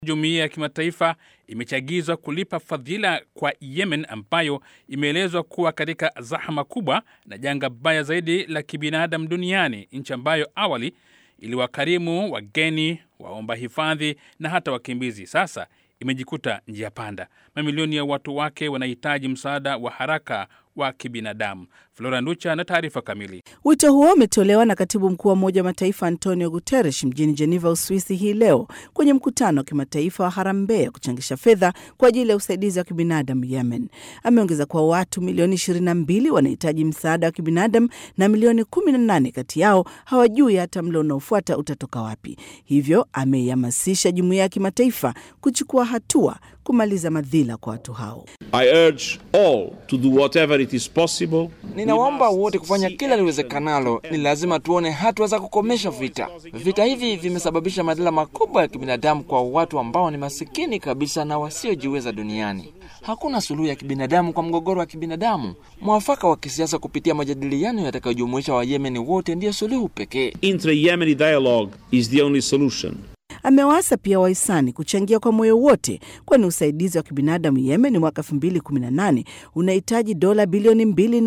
Jumuiya ya kimataifa imechagizwa kulipa fadhila kwa Yemen ambayo imeelezwa kuwa katika zahama kubwa na janga baya zaidi la kibinadamu duniani, nchi ambayo awali iliwakarimu wageni, waomba hifadhi na hata wakimbizi. Sasa imejikuta njia panda. Mamilioni ya watu wake wanahitaji msaada wa haraka wa kibinadamu. Flora Nducha na taarifa kamili. Wito huo umetolewa na katibu mkuu wa Umoja wa Mataifa Antonio Guterres mjini Geneva, Uswisi hii leo kwenye mkutano wa kimataifa wa harambee ya kuchangisha fedha kwa ajili ya usaidizi wa kibinadamu Yemen. Ameongeza kuwa watu milioni 22 wanahitaji msaada wa kibinadamu na milioni 18 kati yao hawajui hata mlo unaofuata utatoka wapi. Hivyo ameihamasisha jumuiya ya kimataifa kuchukua hatua kumaliza madhila kwa watu hao. I urge all to do whatever it is possible. Ninawaomba wote kufanya kila liwezekanalo. Ni lazima tuone hatua za kukomesha vita. Vita hivi vimesababisha madhila makubwa ya kibinadamu kwa watu ambao ni masikini kabisa na wasiojiweza duniani. Hakuna suluhu ya kibinadamu kwa mgogoro wa kibinadamu. Mwafaka wa kisiasa kupitia majadiliano yatakayojumuisha Wayemeni wote ndiyo suluhu pekee. Intra-Yemeni dialogue is the only solution. Amewaasa pia wahisani kuchangia kwa moyo wote, kwani usaidizi wa kibinadamu Yemen mwaka 2018 unahitaji dola bilioni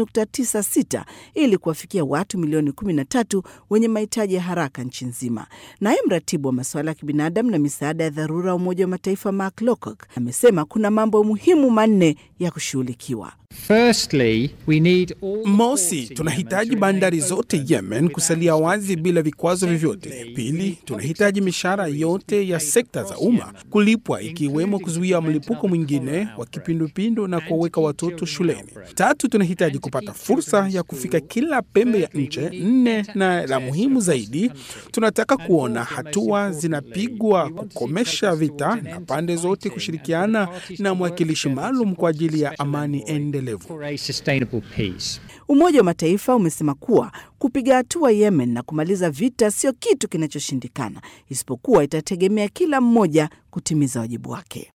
2.96 ili kuwafikia watu milioni 13 wenye mahitaji ya haraka nchi nzima. Naye mratibu wa masuala ya kibinadamu na misaada ya dharura wa Umoja wa Mataifa Mark Lowcock amesema kuna mambo muhimu manne ya kushughulikiwa. Firstly, we need all Mosi, tunahitaji bandari zote Yemen kusalia wazi bila vikwazo vyovyote. Pili, tunahitaji mishahara yote ya sekta za umma kulipwa, ikiwemo kuzuia mlipuko mwingine wa kipindupindu na kuwaweka watoto shuleni. Tatu, tunahitaji kupata fursa ya kufika kila pembe ya nchi. Nne, na la muhimu zaidi, tunataka kuona hatua zinapigwa kukomesha vita na pande zote kushirikiana na mwakilishi maalum kwa ajili ya amani endelevu. for a sustainable peace. Umoja wa Mataifa umesema kuwa kupiga hatua Yemen na kumaliza vita sio kitu kinachoshindikana, isipokuwa itategemea kila mmoja kutimiza wajibu wake.